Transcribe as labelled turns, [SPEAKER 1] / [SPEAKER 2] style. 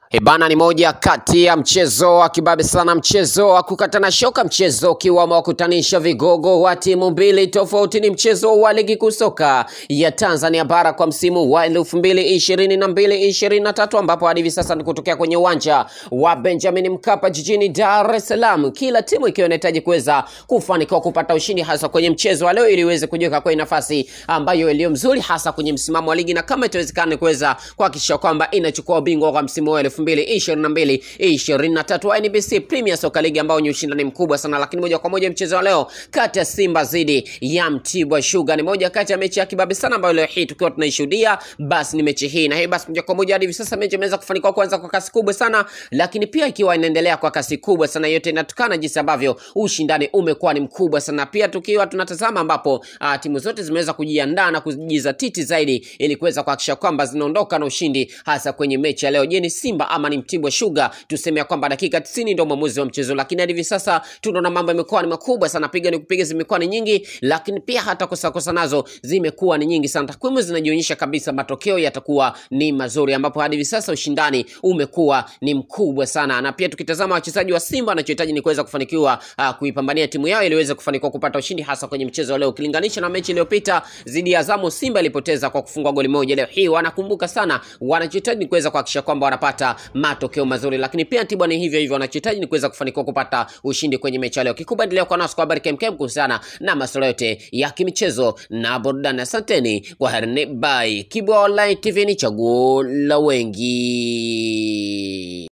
[SPEAKER 1] Ebana ni moja kati ya mchezo wa kibabe sana, mchezo wa kukatana shoka, mchezo ukiwa umewakutanisha vigogo wa timu mbili tofauti. Ni mchezo wa ligi kuu soka ya Tanzania bara kwa msimu wa elfu mbili ishirini na mbili ishirini na tatu ambapo hadi hivi sasa ni kutokea kwenye uwanja wa Benjamin Mkapa jijini Dar es Salaam, kila timu ikiwa inahitaji kuweza kufanikiwa kupata ushindi hasa kwenye mchezo wa leo ili iweze kujiweka kwenye nafasi ambayo iliyo mzuri hasa kwenye msimamo wa ligi na kama itawezekana kuweza kuhakikisha kwamba inachukua ubingwa kwa msimu wa 2022 23 wa NBC Premier Soccer League ambao ni ushindani mkubwa sana, lakini moja kwa moja mchezo wa leo kati ya Simba dhidi ya Mtibwa Sugar ni moja kati ya mechi ya kibabe sana ambayo leo hii tukiwa tunaishuhudia, basi ni mechi hii na hii basi moja kwa moja hadi hivi sasa mechi imeweza kufanikiwa kuanza kwa kasi kubwa sana, lakini pia ikiwa inaendelea kwa kasi kubwa sana. Yote inatokana jinsi ambavyo ushindani umekuwa ni mkubwa sana, pia tukiwa tunatazama ambapo uh, timu zote zimeweza kujiandaa na kujizatiti zaidi ili kuweza kuhakikisha kwamba zinaondoka na ushindi hasa kwenye mechi ya leo. Je, ni Simba ama ni Mtibwa Sugar? Tuseme ya kwamba dakika 90 ndio mwamuzi wa mchezo, lakini hadi hivi sasa tunaona mambo yamekuwa ni makubwa sana, piga ni kupiga zimekuwa ni nyingi, lakini pia hata kosa kosa nazo zimekuwa ni nyingi sana. Takwimu zinajionyesha kabisa matokeo yatakuwa ni mazuri, ambapo hadi hivi sasa ushindani umekuwa ni mkubwa sana, na pia tukitazama wachezaji wa Simba wanachohitaji ni kuweza kufanikiwa uh, kuipambania timu yao ili iweze kufanikiwa kupata ushindi hasa kwenye mchezo wa leo, ukilinganisha na mechi iliyopita dhidi ya Azamu. Simba ilipoteza kwa kufungwa goli moja. Leo hii wanakumbuka sana, wanachohitaji ni kuweza kuhakikisha kwamba wanapata matokeo mazuri, lakini pia Mtibwa ni hivyo hivyo, wanachohitaji ni kuweza kufanikiwa kupata ushindi kwenye mechi ya leo. Kikubwa endelea kwa nasi kwa habari kemkem kuhusiana na masuala yote ya kimichezo na burudani. Asanteni kwa herini, bye. Kibwa Online TV ni chaguo la wengi.